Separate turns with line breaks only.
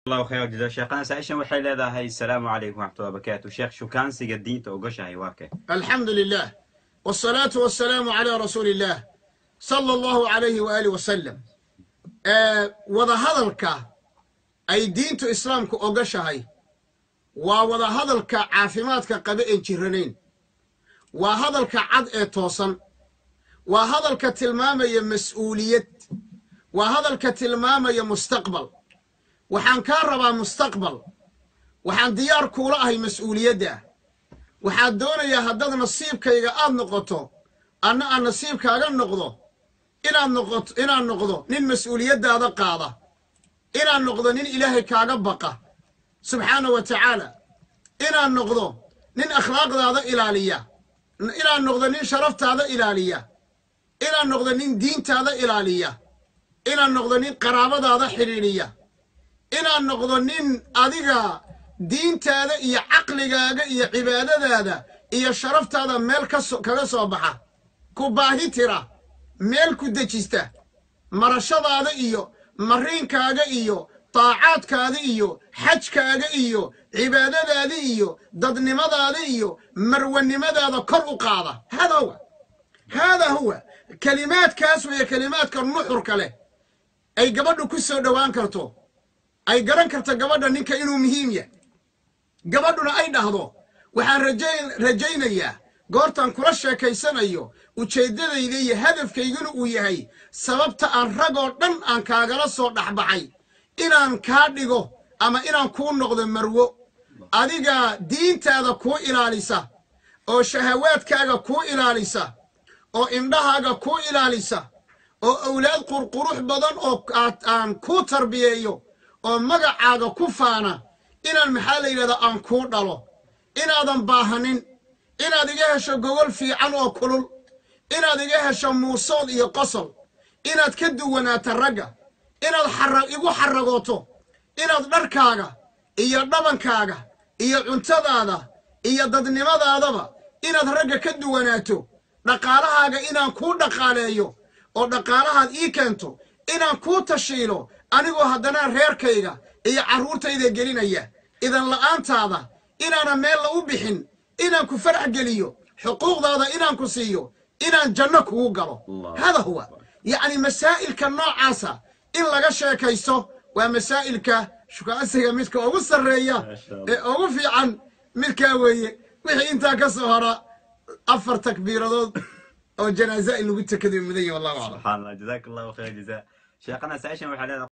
الله خير جزاك شيخنا سائشن waxay leedahay السلام عليكم ورحمة الله وبركاته sheekh shukaansiga diinta ogashahay waa kay
الحمد لله والصلاة والسلام على رسول الله صلى الله عليه وآله وسلم آه وذا هذلك أي دينت إسلامك أغشهي ووذا هذلك عافماتك قبئن جرنين وهذلك عد توصن وهذلك تلمامة مسؤولية وهذلك تلمامة مستقبل وحان كان ربا مستقبل وحان ديار كولا هي مسؤولية waxaad doonayaa haddaad nasiibkayga aad noqoto anna aan nasiibkaaga noqdo inaad noqoto inaad noqdo nin mas-uuliyaddaada qaada inaad noqdo nin ilaahay kaaga baqa subxaana wa tacaala inaad noqdo nin akhlaaqdaada ilaaliya inaad noqdo nin sharaftaada ilaaliya inaad noqdo nin diintaada ilaaliya inaad noqdo nin qaraabadaada xidhiidhiya inaad noqdo nin adiga diintaada iyo caqligaaga iyo cibaadadaada iyo sharaftaada meel kaga soo baxa ku baahi tira meel ku dejista marashadaada iyo mariinkaaga iyo taacaadkaada iyo xajkaaga iyo cibaadadaada iyo dadnimadaada iyo marwanimadaada kor u qaada hada huwa haadaa huwa kelimaadkaas weeye kelimaadka nuxurka leh ay gabadhu ku soo dhowaan karto ay garan karto gabadha ninka inuu muhiim yahay gabadhuna ay dhahdo waxaan rajaynayaa goortaan kula sheekaysanayo ujeeddadayda iyo hadafkayguna uu yahay sababta aan ragoo dhan aan kaagala soo dhexbaxay inaan kaa dhigo ama inaan kuu noqdo marwo adiga diintaada kuu ilaalisa oo shahawaadkaaga kuu ilaalisa oo indhahaaga kuu ilaalisa oo awlaad qurqurux badan oo aan kuu tarbiyeeyo oo magacaaga ku faana inaan maxaa la yidhahdaa aan kuu dhalo inaadan baahanin inaad iga hesho gogol fiican oo kulul inaad iga hesho muusood iyo qosol inaad ka duwanaato ragga inaad xara igu xaragooto inaad dharkaaga iyo dhabankaaga iyo cuntadaada iyo dadnimadaadaba inaad ragga ka duwanaato dhaqaalahaaga inaan kuu dhaqaaleeyo oo dhaqaalahaad ii keento inaan kuu tashiilo anigoo haddana reerkayga iyo carruurtayda gelinaya idan la'aantaada inaanan meella u bixin inaan ku farax geliyo xuquuqdaada inaan ku siiyo inaan janno kugu galo hada huwa yacni masaa'ilka noocaasa in laga sheekaysto waa masaa'ilka shukaasiga midka ugu sarreeya ee ugu fiican midkaa weeye wixii intaa ka soo hora afar takbiiradood oo janaaza in lagu tekado mudan yahi wallahu aclam
subxaan allah jazaak allahu khayr jazaa sheekhana saaishan waxay leedahay